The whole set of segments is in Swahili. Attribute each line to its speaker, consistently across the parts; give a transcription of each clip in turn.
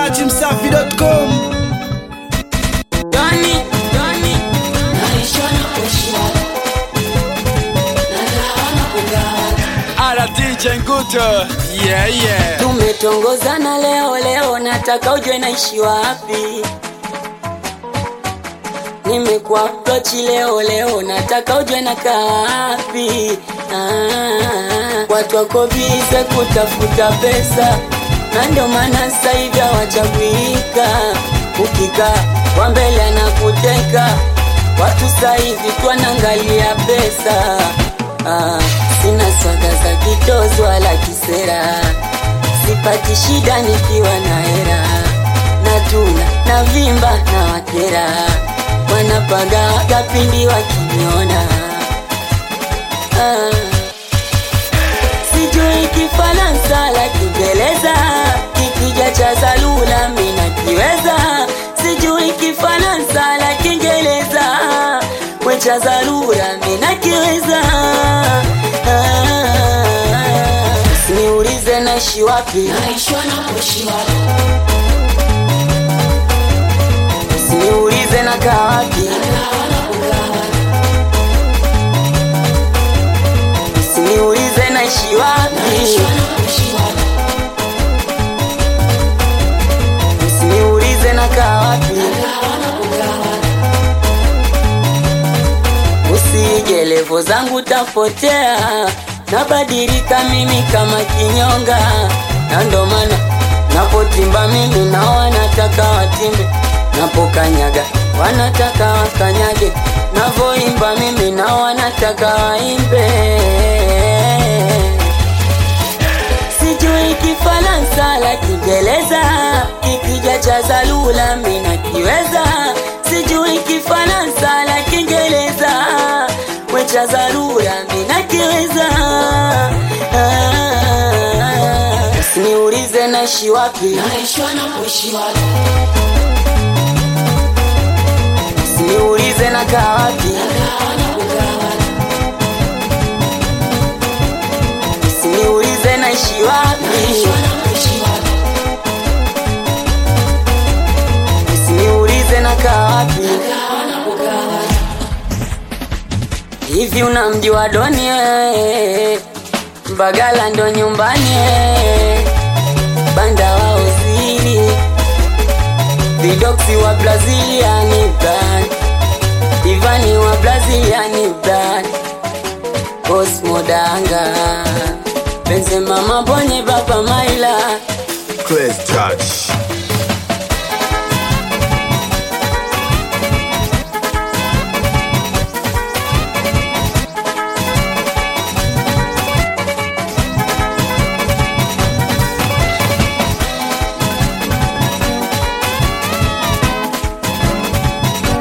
Speaker 1: dachimsafi.com
Speaker 2: Doni, Doni,
Speaker 3: Naishwa na kushwa Nagawa na kugawa
Speaker 1: Ala DJ Nguto yeah, yeah.
Speaker 2: tumetongozana leo leo, nataka ujue naishi wapi. Nimekuwa approach leo leo, nataka ujue nakaa wapi. Ah, watu wako bize kutafuta pesa, na ndio maana sasa hivi hawachaguika. Ukikaa kwa mbele anakuteka, watu sasa hivi twanangalia pesa. Ah, sina swaga za kitozo wala kisera, sipati shida nikiwa na hera, natuna na vimba na wakera, wanapaga wakapindi wakiniona. Ah, sijui Kifaransa la Kiingereza, kikija cha Zalula mina kiweza, sijui Kifaransa la Kiingereza, we cha Zalula mina kiweza. Ah, Usiniulize naishi wapi,
Speaker 3: Naishwa na kushwa
Speaker 2: usiniulize nakaa wapi,
Speaker 3: Nagawa na kugawa
Speaker 2: usiniulize naishi wapi,
Speaker 3: Naishwa na kushwa
Speaker 2: usiniulize nakaa wapi.
Speaker 3: Nagawa na kugawa
Speaker 2: Usije levo zangu tapotea, nabadilika mimi kama kinyonga, na ndo maana napotimba mimi na wanataka watimbe, napokanyaga wanataka wakanyage, navoimba mimi na wanataka waimbe. Sijui Kifaransa la Kiingereza, kikija cha Zalula mina kiweza. Sijui Kifaransa la Kiingereza, we cha Zalula mina kiweza. Ah, Usiniulize naishi wapi,
Speaker 3: Naishwa na kushwa
Speaker 2: usiniulize nakaa wapi,
Speaker 3: Nagawa na kugawa
Speaker 2: usiniulize naishi wapi,
Speaker 3: Naishwa na kushwa
Speaker 2: usiniulize nakaa wapi.
Speaker 3: Nagawa na kugawa
Speaker 2: Hivi unamjua Doni wewe? Mbagala ndo nyumbani wewe. Banda wa Ozili Vidoksi wa Braziliani brand Ivani wa Braziliani brand Cosmo Danga Benzema Mabonye Baba Maila
Speaker 4: Crazy touch.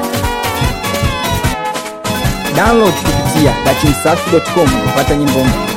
Speaker 5: download kupitia dachimsafi.com kupata nyimbo mpya